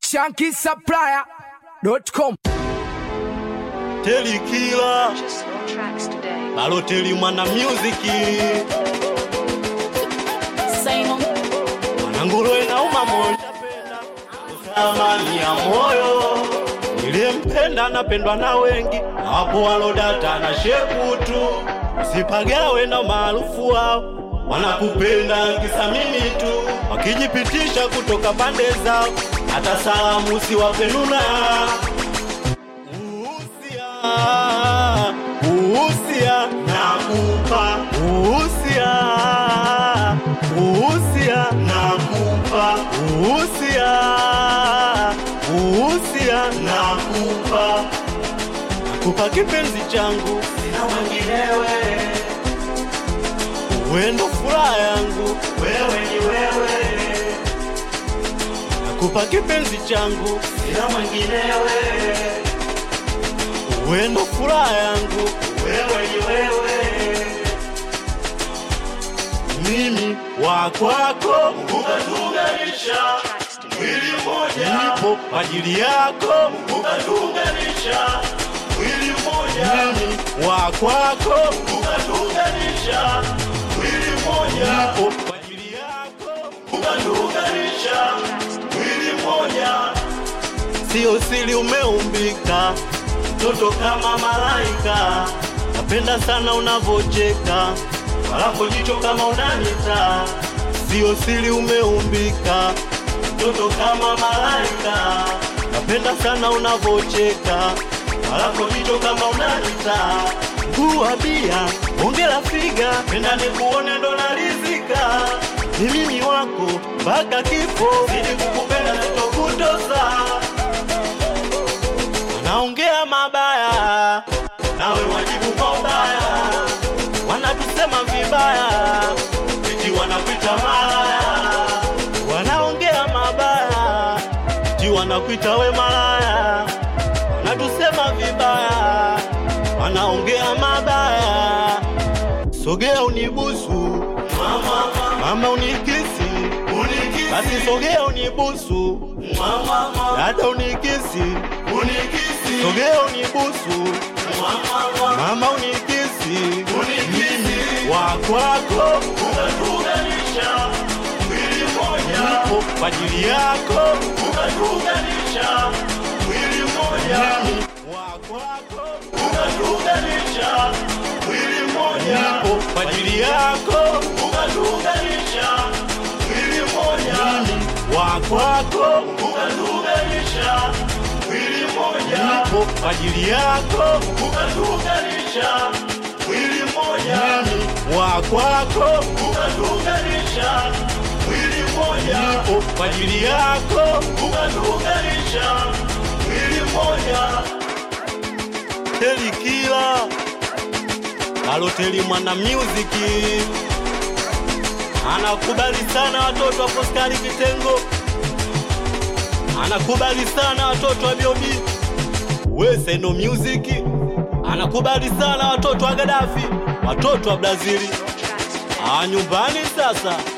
shankisupplier.com. Teli Kila Purchase your tracks today. Baloteli mwana muziki Simon, Mwananguruwe na uma moja penda Amani ya moyo Niliyempenda napendwa na wengi Hapo walodata na shekutu Usipagawe na maarufu wao Wanakupenda kisa mimi tu Wakijipitisha kutoka pande zao Hata salamu usiwapenuna Uhusia, uhusia, nakupa uhusia, uhusia, nakupa uhusia, uhusia, nakupa nakupa kipenzi changu, sina mwenginewe, wewe ndo furaha yangu, wewe ni wewe, nakupa kipenzi changu, sina mwenginewe wewe ndo furaha yangu, wewe ni wewe, mimi wa kwako, ukatuunganisha tracks today. mwili mmoja, nipo kwa ajili yako, ukatuunganisha mwili mmoja, mimi wa kwako, ukatuunganisha mwili mmoja, nipo kwa ajili yako, ukatuunganisha mwili mmoja sio siri umeumbika, mtoto kama malaika. Napenda sana unavocheka, walapo jicho kama unanita. Sio siri umeumbika, mtoto kama malaika. Napenda sana unavocheka, walapo jicho kama unanita. Nguwa bia, ongela figa, penda nikuone ndo narizika. Ni mimi wako mpaka kifo, ili kukupenda sitokutosa wanaongea mabaya, nawe wajibu kwa ubaya, wanatusema vibaya, eti wanakuita malaya, wanaongea mabaya, eti wanakuita we malaya, wanatusema vibaya, wanaongea mabaya, sogea unibusu mama, mama unikisi unikisi, basi sogea unibusu mama, dada unikisi unikisi, sogea unibusu mama, mama unikisi unikisi, wa kwako ukatuunganisha mwili mmoja, nipo kwa ajili yako ukatuunganisha mwili mmoja, wa kwako ukatuunganisha mwili mmoja, nipo kwa ajili yako ukatuunganisha mwili mmoja, wa kwako ukatuunganisha mwili mmoja, nipo kwa ajili yako ukatuunganisha mwili mmoja, wa kwako ukatuunganisha mwili mmoja, nipo kwa ajili yako ukatuunganisha mwili mmoja. Teli Kila Baloteli mwana muziki anakubali sana watoto wa Foskari Kitengo, anakubali sana watoto wa Biobi Weseno Music, anakubali sana watoto wa Gaddafi, watoto wa Brazili. Tracks today. Ah, nyumbani sasa